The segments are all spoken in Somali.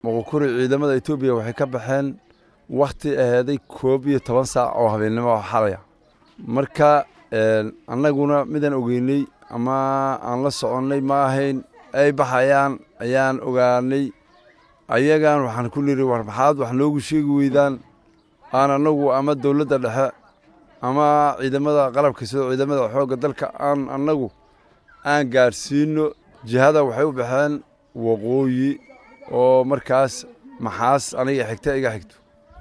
muqukuri ciidamada etoobiya waxay ka baxeen wakhti aheeday koob iyo toban saac oo habeennimo xalaya marka annaguna midaan ogeynay ama aan la soconnay ma ahayn ay baxayaan ayaan ogaanay ayagaan waxaan ku nidhi war maxaad wax noogu sheegi weydaan aan annagu ama dowladda dhexe ama ciidamada qalabka sida ciidamada xoogga dalka aan annagu aan gaadhsiinno jihada waxay u baxeen waqooyi oo markaas maxaas aniga xigta iga xigto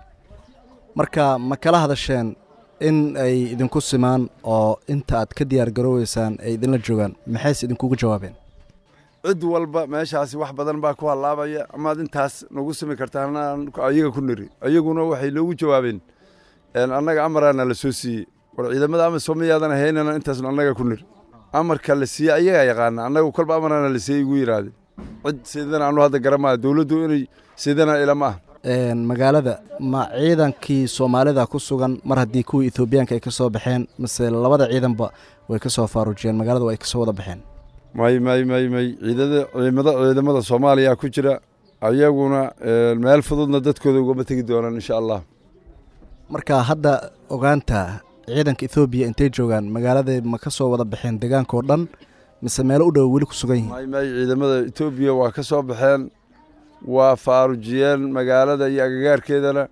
marka ma kala hadasheen in ay idinku simaan oo inta aad ka diyaar garooweysaan ay idinla joogaan maxayse idinkugu jawaabeen cid walba meeshaasi wax badan baa ku hallaabaya amaad intaas nagu simi kartaan ayaga ku niri ayaguna waxay noogu jawaabeen annaga amaraana la soo siiyey war ciidamada ama soomiyaadan ahaynana intaasnu annaga ku niri amarka la siiyey ayagaa yaqaana annagu kolba amaraana la siiyey igu yidhaahdeen cid sidana anu hadda garamaya dowladdu inay sidana ilama ah magaalada ma ciidankii soomaalida ku sugan mar haddii kuwii etoobiyaanka ay ka soo baxeen mase labada ciidanba way ka soo faaruujiyeen magaalada way ka soo wada baxeen may may may may ciidada ciidamada ciidamada soomaaliya ku jira ayaguna meel fududna dadkooda ugama tegi doonaan insha allah marka hadda ogaanta ciidanka ethoobiya intay joogaan magaalada ma ka soo wada baxeen deegaanka oo dhan mise meelo u dhow weli ku sugan yihiin may may ciidamada etoobiya waa ka soo baxeen waa faarujiyeen magaalada iyo agagaarkeedana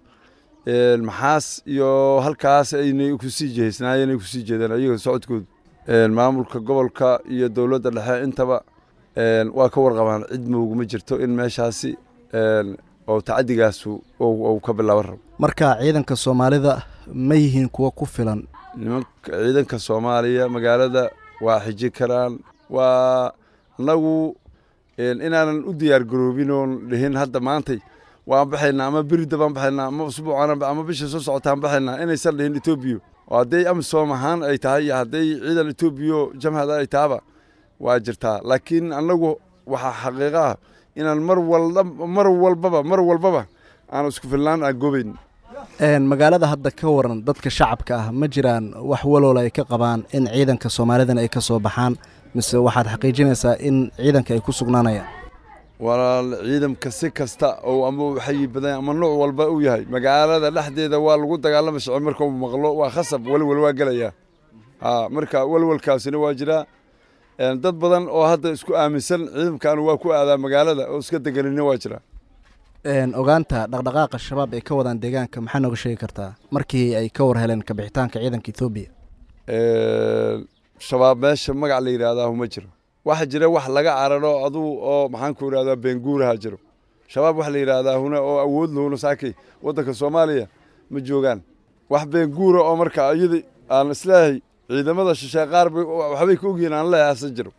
maxaas iyo halkaas aynay kusii jihaysnaayeen ay kusii jeedeen ayaga socodkoodu maamulka gobolka iyo dowladda dhexe intaba waa ka warqabaan cid mooguma jirto in meeshaasi oo tacaddigaasu uu ka bilaaban rabo marka ciidanka soomaalida ma yihiin kuwo ku filan nimanka ciidanka soomaaliya magaalada waa xiji karaan waa annagu inaanan u diyaar garoobin oon dhihin hadda maantay waan baxaynaa ama berida baan baxaynaa ama usbuucan ama bisha soo socotaan baxaynaa inaysan dhihin etoobiya oo hadday amisom ahaan ay tahay iyo hadday ciidan etoobiya jamhada ay tahaba waa jirtaa laakiin annagu waxaa xaqiiqa ah inaan mar walba mar walbaba mar walbaba aan isku filnaan aan gobayn magaalada hadda ka waran dadka shacabka ah ma jiraan wax waloola ay ka qabaan in ciidanka soomaalidan ay ka soo baxaan mise waxaad xaqiijinaysaa in ciidanka ay ku sugnaanayaan walaal ciidamka si kasta oo ama xayi badan ama nooc walba uu yahay magaalada dhexdeeda waa lagu dagaalama shicib marka uu maqlo waa khasab welwel waa gelayaa ha marka welwelkaasina waa jiraa dad badan oo hadda isku aaminsan ciidamkan waa ku aadaa magaalada oo iska deganina waa jiraa ogaanta dhaqdhaqaaqa shabaab ay ka wadaan deegaanka maxaa nooga sheegi kartaa markii ay ka war heleen kabixitaanka ciidanka etoobiya shabaab meesha magac la yidhaahdaa ma jiro waxa jira wax laga cararo aduu oo maxaan ku idhahdaa beenguuraha jiro shabaab wax la yidhaahdaa huna oo awood lahuna saakay waddanka soomaaliya ma joogaan wax beenguura oo marka iyada aan isleeyahay ciidamada shisheeye qaar waxbay ka ogyihiin aan leeyahay ase jiro